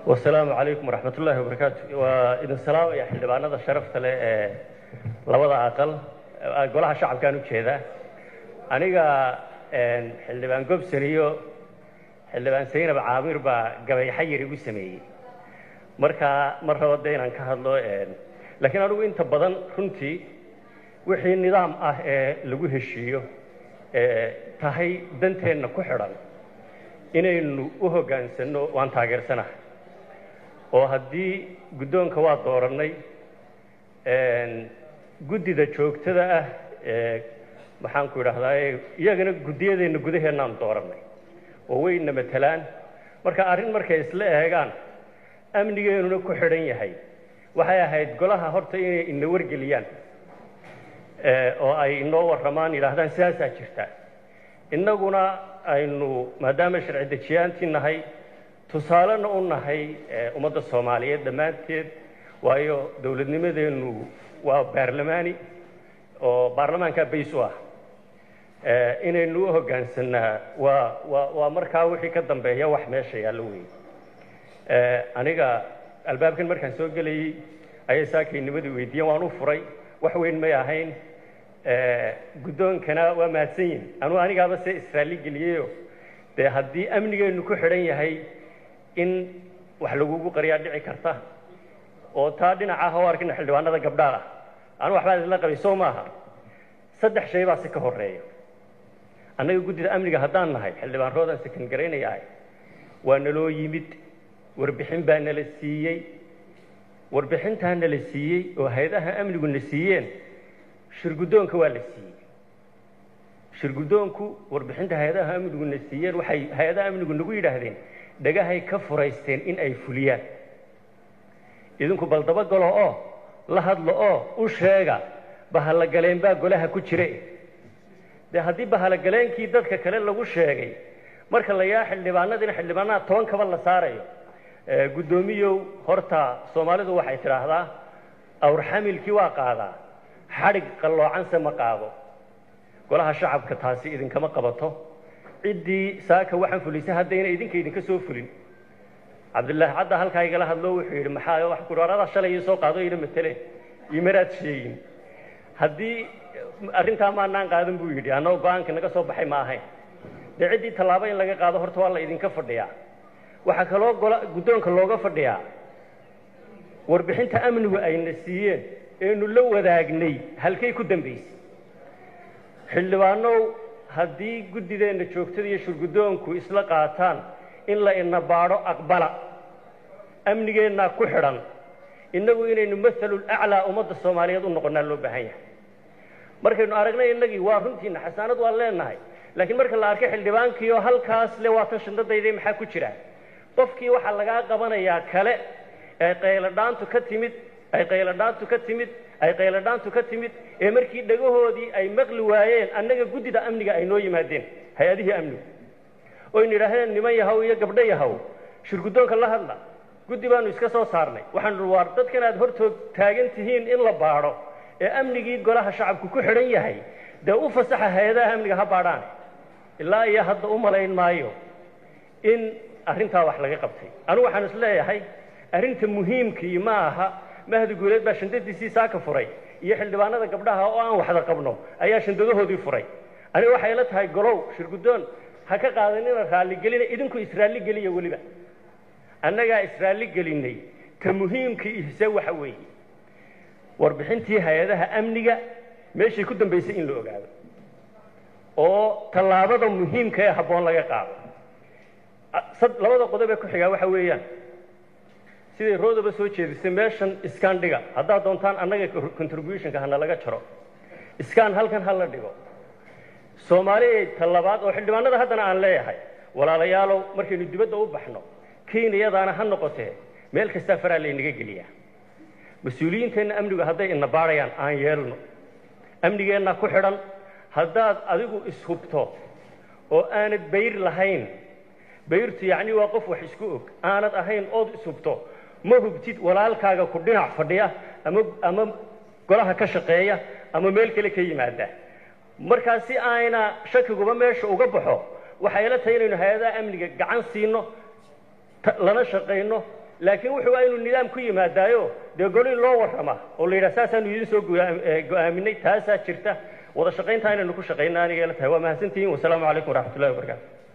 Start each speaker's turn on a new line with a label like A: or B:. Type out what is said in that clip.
A: wasalaamu calaykum waraxmat ullaahi wabarakaatu waa idin salaamaya xildhibaanada sharafta leh ee labada aqal golaha shacabkaan u jeedaa aniga xildhibaan gobson iyo xildhibaan saynab caamir baa gabay xayir igu sameeyey markaa mar rabo de inaan ka hadlo laakiin anigu inta badan runtii wixii nidaam ah ee lagu heshiiyo ee tahay danteenna ku xidhan inaynu u hoggaansanno waan taageersanahay oo haddii guddoonka waa doorannay guddida joogtada ah ee maxaanku idhahdaa iyagana guddiyadeenna gudaheennaan doorannay oo wayna matelaan marka arrin markay isla eegaan amnigeenuna ku xidhan yahay waxay ahayd golaha horta inay ina wargeliyaan oo ay inoo warramaan yidhaahdaan sidaasaa jirta innaguna aynu maadaama sharci dejiyaantii nahay tusaalena u nahay ummadda soomaaliyeed dhammaanteed waayo dowladnimadeennu waa baarlamaani oo baarlamaankaa bays u ah inaynu u hoggaansanaa waa waa waa markaa wixii ka dambeeya wax meesha yaallo wey aniga albaabkan markaan soo gelayey ayay saakaynimadii weydiiyeen waan u furay wax weyn may ahayn guddoonkana waa mahadsan yihin anuu anigaaba se israali geliyeyo dee haddii amnigeennu ku xidhan yahay in wax lagugu qariyaa dhici karta oo taa dhinaca ah oo arkina xildhibaanada gabdhaa ah anu waxbaa isla qabay soo maaha saddex shay baa si ka horeeya annaga guddida amniga haddaan nahay xildhibaan roodan sakan garaynaya ahay waa naloo yimid warbixin baa nala siiyey warbixintaa nala siiyey oo hay-adaha amnigu na siiyeen shirguddoonka waa la siiyey shirguddoonku warbixinta hay-adaha amnigu na siiyeen waxay hay-adaha amnigu nagu yidhaahdeen dhagahay ka furaysteen in ay fuliyaan idinku bal dabagalo oo la hadlo oo u sheega bahalagaleen baa golaha ku jire dee haddii bahalogaleenkii dadka kale lagu sheegay marka la yaa xildhibaanadina xildhibaanaha toban kaba la saarayo guddoomiyow horta soomaalidu waxay tidhaahdaa awrxamilkii waa qaadaa xadhig qalloocanse ma qaado golaha shacabka taasi idinkama qabato ciddii saaka waxaan fulisay haddayna idinka idinka soo fulin cabdillaahi cadda halkaa igala hadlo wuxuu yidhi maxaa wax kudhaarada shalay ii soo qaado ina mateleen imaraad sheegin haddii arrintaa maanaan qaadan buu yidhi annagoo go-aanka naga soo baxay ma ahayn dee ciddii tallaabo in laga qaado horta waa la idinka fadhiyaa waxaa kaloo gola guddoonka looga fadhiyaa warbixinta amnigu ayna siiyeen eenu la wadaagnay halkay ku dambaysay xildhibaanow haddii guddideenna joogtada iyo shurguddoonku isla qaataan in la ina baadho aqbala amnigeennaa ku xidhan innagu inaynu mahalul aclaa ummadda soomaaliyeed u noqonnaa loo baahan yahay markaynu aragnay innagii waa runtiina xasaanad waan leenahay laakiin marka la arkay xildhibaankii oo halkaas le waatan shandadayday maxaa ku jira qofkii waxaa lagaa qabanayaa kale ee qayladhaantu ka timid ay qayladhaantu ka timid ay qayladhaantu ka timid ee markii dhagahoodii ay maqli waayeen annaga guddida amniga ay noo yimaadeen hay-adihii amnigu oynu yidhaahdeen niman yahow iyo gabdho yahow shirguddoonka la hadla guddi baanu iska soo saarnay waxaanu waar dadkan aad hortood taagan tihiin in la baadho ee amnigii golaha shacabku ku xidhan yahay dee u fasaxa hay-adaha amniga ha baadhaan ilaa iyo hadda u malayn maayo in arrintaa wax laga qabtay anugu waxaan is leeyahay arrinta muhiimkii ma aha mahdi guuleed baa shandadiisii saaka furay iyo xildhibaanada gabdhaha oo aan waxda qabno ayaa shandadahoodii furay aniga waxay la tahay golow shirguddoon ha ka qaadanina raalligelina idinku israalligeliya weliba annagaa israalligelinay ta muhiimkii ihse waxa weeye warbixintii hay-adaha amniga meeshay ku dambaysay in la ogaado oo tallaabada muhiimka ee habboon laga qaado labada qodob ee ku xigaa waxa weeyaan siday roodaba soo jeedisay meeshan iskaan dhiga haddaad doontaan annaga contributionka hana laga jaro iskaan halkan ha la dhigo soomaaliya talabaad oo xildhibaanada haddana aan leeyahay walaalayaalow markaynu dibadda u baxno kenyadaana ha noqotee meel kastaa faraa laynaga geliyaa mas-uuliyiinteenna amnigu hadday ina baadhayaan aan yeelno amnigeenna ku xidhan haddaad adigu ishubto oo aanad bayr lahayn bayrtu yacni waa qof wax isku og aanad ahayn ood ishubto ma hubtid walaalkaaga ku dhinac fadhiya ama ama golaha ka shaqeeya ama meel kale ka yimaada markaa si ayna shakiguba meesha uga baxo waxay la tahay inaynu hay-adaha amniga gacan siino lana shaqayno laakiin wuxuu waa inuu nidaam ku yimaadaayo dee goli loo warrama oo la yidhaha saasaanu idin soo go-aaminay taasaa jirta wada shaqayntaa inaynu ku shaqayna aniga ila tahay waa mahadsantihiin wasalaamu calaykum waraxmat ullahi wabarakatu